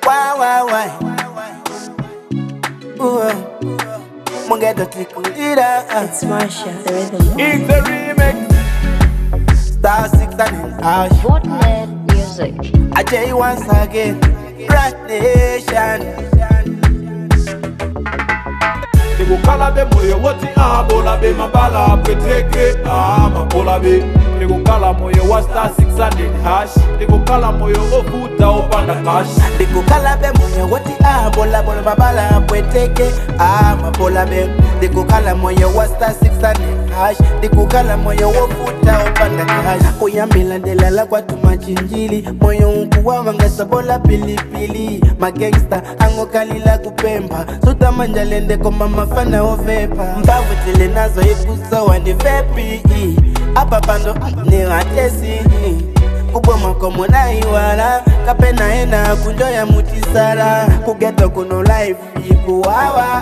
Why, why, why? Ooh, mungeto tikulira. It's Marsha, the rhythm. It's a remix. Star six and in house. Fortnite music. I tell you once again, Rat Nation. ndikukhala bemoyo woti abola be mabala pweteke amapola be ndikukhala moyo wa star 600 hash ndikukhala moyo ovuta opanda cash ndikukhala bemoyo woti abola bola mabala pweteke amapola be ndikukhala moyo wa star 600 hash ndikukhala moyo wofuta opanda cash kuyambila ndelala kwatu machinjili moyo nkuwawa ngasabola pilipili magangsta angokalila kupemba sutamanjalendeko mamafana ovepa mbavu tile nazo ikusowa ndi vepi apa pando ni hatesi kuboma komunaiwala kapena ena kunjoya mutisala kugeto kuno life ikuwawa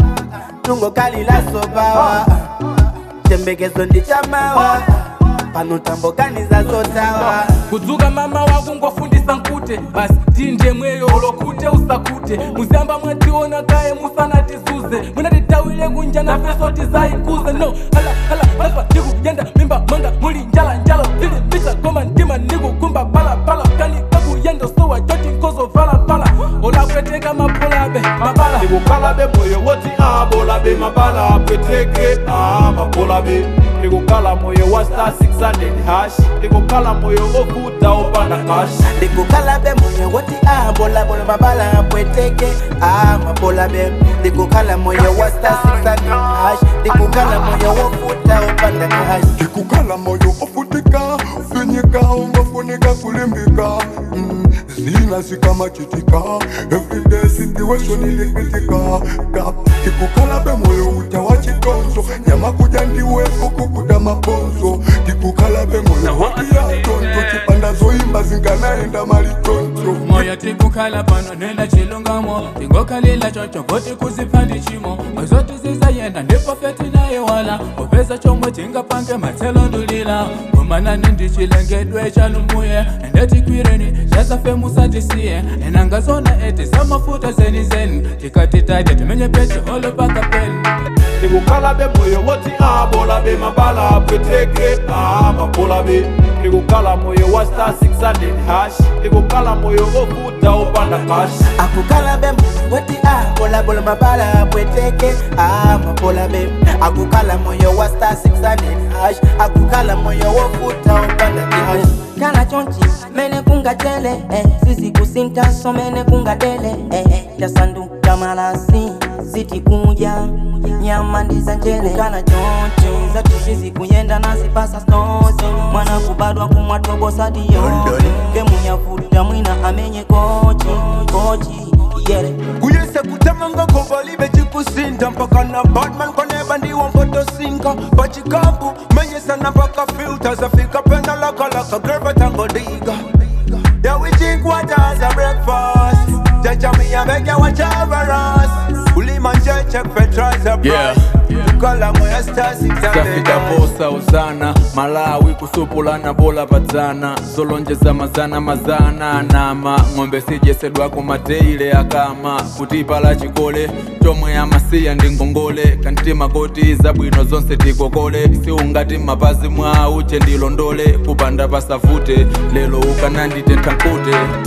tungo kalila sobawa chembekezo ndi chamawa pano tambokaniza zotawa kudzuka mama wako ngwafundisa nkute basi tinde mweyo olokute usakute muzamba mwationa kaye musanatizuze munatitawile kunja na feso tizaikuze no hala hala lazwa ndikuyenda mimba mwanga muli njala njala vili mbicha koma ndima ndikukumba palapala kani kakuyenda sowa joti nkozo valapala olapweteka mapulabe mabala ndikukhala bemoyo woti abola be mabala pweteke amapola be ndikukhala moyo wa star 600 hash ndikukhala moyo ovuta opanda cash ndikukhala bemoyo woti abola bola mabala pweteke amapola be ndikukhala moyo wa star 600 hash ndikukhala moyo wofuta opanda cash ndikukhala moyo ofutika finyika ungafunika kulimbika mm, zina zikamachitika everyday situation ilipitika gap ndikukhala bemoyo uta wa chitonzo nyama kuja ndiweko kukuda mabonzo ndikukhala bemoyo watiyatonto chipanda zoimba zinganaenda malitonzo moyo tikukhala pano nenda chilungamo tingokhalila chocho voti kuziphandi chimo mazoti zizayenda ndipofeti naye wala upeza chomwe tingapange matselo ndulila kumanani ndichilengedwe chalumuye endetikwireni zasafe musatisiye enangazona eti zamafuta zeni zeni tikatitaja timenye peti olopakapeni ndikukhala bemoyo woti abola be mabala pweteke amapola be ndikukhala moyo wa star 600 hash ndikukhala moyo ovuta opanda cash akukhala bemoyo woti abola bola mabala pweteke amapola be akukhala moyo wa star 600 hash akukhala moyo wofuta opanda cash kana chonchi mene kungatele eh, sisi kusintaso mene kungadele eh, eh, tasanduka malasi siti kuja nyama ndiza njele kana chonchi zatu sisi kuyenda nazipasa stosi mwana kubadwa kumwatobosadiyo kemunyafuta mwina amenye kochi kochi yere kuyese kutemanga kovalibe chikusinda mpaka na batman koneba ndiwo mpotosinka pachikambu menyesana mpaka filta zafika pena lakalaka gervatangodiga Yeah, we drink water as a breakfast. Jaja me a beg ya watch over us. Ulima nje check fertilizer Yeah. price. Tukala moya star six zafika posa uzana malawi kusupulana bola padzana zolonjeza mazana mazana nama ng'ombe sijesedwako mateile akama kutipala chikole chomwe amasiya ndi ngongole kantima koti zabwino zonse tikokole siungati mapazi mwa uche ndilondole kupanda pasavute lelo ukananditentha nkute